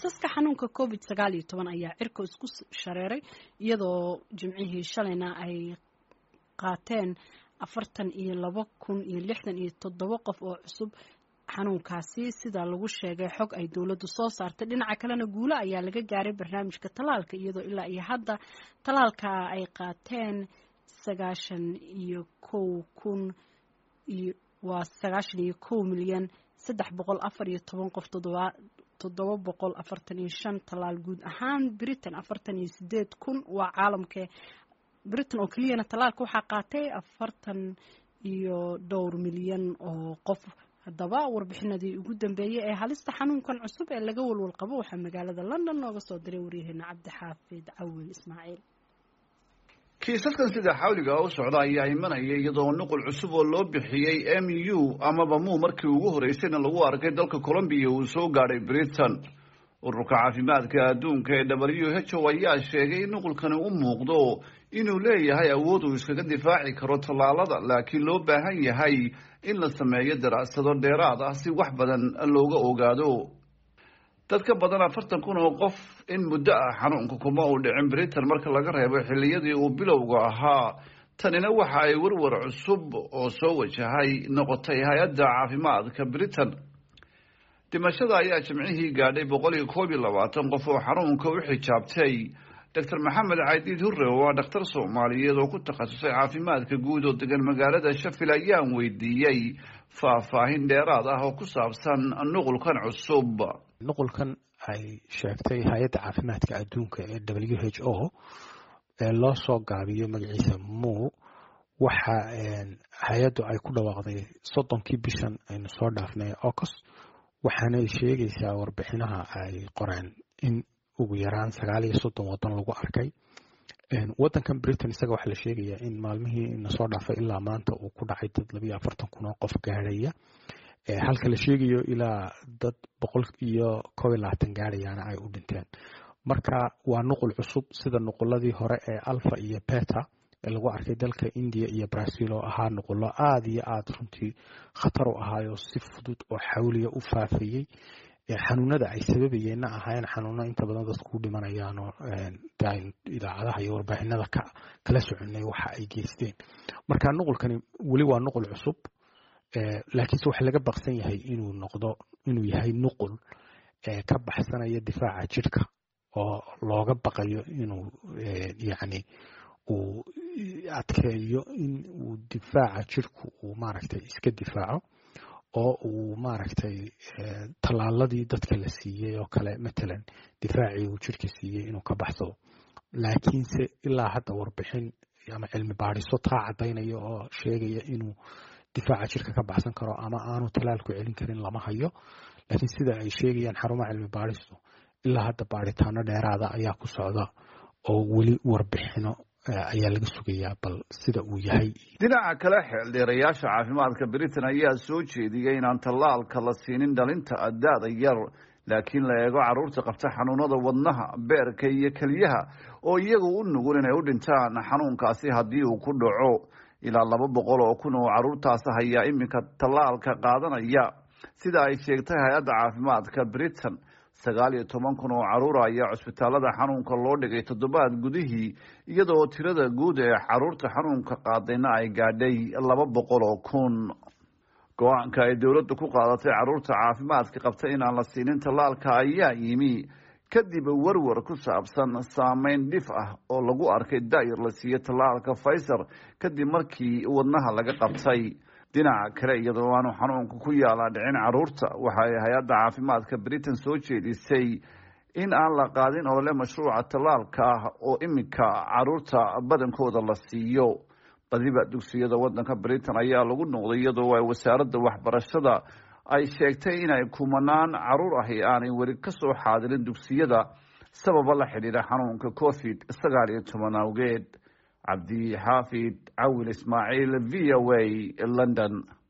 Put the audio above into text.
kiisaska xanuunka covid sagaal iyo toban ayaa cirka isku shareeray iyadoo jimcihii shalayna ay qaateen afartan iyo laba kun iyo lixdan iyo toddoba qof oo cusub xanuunkaasi sida lagu sheegay xog ay dowladdu soo saartay dhinaca kalena guulo ayaa laga gaaray barnaamijka tallaalka iyadoo ilaa iyo hadda tallaalka ay qaateen sagaashan iyo kow kun iyo waa sagaashan iyo kow milyan saddex boqol afar iyo toban qof toddoba toddoba boqol afartan iyo shan tallaal guud ahaan britain afartan iyo sideed kun waa caalamka britain oo keliyana tallaalka waxaa qaatay afartan iyo dhowr milyan oo qof haddaba warbixinadii ugu dambeeyey ee halista xanuunkan cusub ee laga walwal qabo waxaa magaalada london nooga soo diray waryaheena cabdixaafid cawil ismaaciil kiisaskan sida xawliga u socda ayaa imanaya iyadoo nuqul cusub oo loo bixiyey m u amaba mu markii ugu horeysayna lagu arkay dalka colombiya uu soo gaadhay britain ururka caafimaadka adduunka ee w h o ayaa sheegay in nuqulkani u muuqdo inuu leeyahay awood uu iskaga difaaci karo tallaalada laakiin loo baahan yahay in la sameeyo daraasado dheeraad ah si wax badan looga ogaado dad ka badan afartan kun oo qof in muddo ah xanuunka kuma uu dhicin britain marka laga reebo xilliyadii uu bilowga ahaa tanina waxa ay warwar cusub oo soo wajahay noqotay hay-adda caafimaadka britain dhimashada ayaa jimcihii gaadhay boqol iyo koob iyo labaatan qof oo xanuunka u xijaabtay doctor maxamed caydiid hurre oo ah dhakhtar soomaaliyeed oo ku takhasusay caafimaadka guud oo degan magaalada shafil ayaan weydiiyey faahfaahin dheeraad ah oo ku saabsan nuqulkan cusub nuqulkan ay sheegtay hay-adda caafimaadka adduunka ee w h o ee loo soo gaabiyo magaciisa mu waxa hay-addu ay ku dhawaaqday soddonkii bishan aynu soo dhaafnay ocos waxaanay sheegaysaa warbixinaha ay qoreen in ugu yaraan sagaal iyo soddon waddan lagu arkay waddankan britain isaga waxaa la sheegayaa in maalmihii nasoo dhaafay ilaa maanta uu ku dhacay dad labiyo afartan kun oo qof gaadhaya halka la sheegayo ilaa dad boqol iyo koob iyo labaatan gaadhayaana ay u dhinteen marka waa nuqul cusub sida nuquladii hore ee alfa iyo beta ee lagu arkay dalka india iyo brazil oo ahaa nuqulo aada iyo aada runtii khatar u ahaayoo si fudud oo xawliya u faafayey xanuunada ay sababayeenna ahaayeen xanuuno inta badan dadku u dhimanayaanoo idaacadaha iyo warbaahinada kala soconay waxa ay geysteen marka nuqulkani weli waa nuqul cusub laakiinse waxa laga baqsan yahay inuu noqdo inuu yahay nuqul ka baxsanaya difaaca jirka oo looga baqayo inuu yacni uu adkeeyo in uu difaaca jirku uu maaragtay iska difaaco oo uu maaragtay tallaaladii dadka la siiyey oo kale matalan difaacii uu jirka siiyey inuu ka baxsado laakiinse ilaa hadda warbixin ama cilmi baadhiso taa caddaynaya oo sheegaya inuu difaaca jirka ka baxsan karo ama aanu tallaalku celin karin lama hayo laakiin sida ay sheegayaan xarumaha cilmi baadhistu ilaa hadda baadhitaano dheeraada ayaa ku socda oo weli warbixino ayaa laga sugayaa bal sida uu yahay dhinaca kale xeeldheerayaasha caafimaadka britain ayaa soo jeediyey inaan tallaalka la siinin dhalinta da-da yar laakiin la eego carruurta qabta xanuunada wadnaha beerka iyo keliyaha oo iyagu u nugul inay u dhintaan xanuunkaasi haddii uu ku dhaco ilaa laba boqol oo kun oo carruurtaas ayaa iminka tallaalka qaadanaya sida ay sheegtay hay-adda caafimaadka britain sagaal iyo toban kun oo carruur ayaa cusbitaalada xanuunka loo dhigay toddobaad gudihii iyadoo tirada guud ee carruurta xanuunka qaadayna ay gaadhay laba boqol oo kun go-aanka ay dowladda ku qaadatay carruurta caafimaadka qabta inaan la siinin tallaalka ayaa yimi kadib warwar ku saabsan saameyn dhif ah oo lagu arkay daayar la siiyo tallaalka faysar kadib markii wadnaha laga qabtay dhinaca kale iyadoo aanu xanuunka ku yaalaa dhicin carruurta waxa ay hay-adda caafimaadka britain soo jeedisay in aan la qaadin olole mashruuca tallaalka ah oo iminka carruurta badankooda la siiyo badiba dugsiyada waddanka britain ayaa lagu noqday iyadoo ay wasaaradda waxbarashada ay sheegtay inay kumanaan carruur ahi aanay weli ka soo xaadirin dugsiyada sababa la xidhiidha xanuunka covid sagaal iyo toban awgeed cabdi xaafid cawil ismaaciil v o a london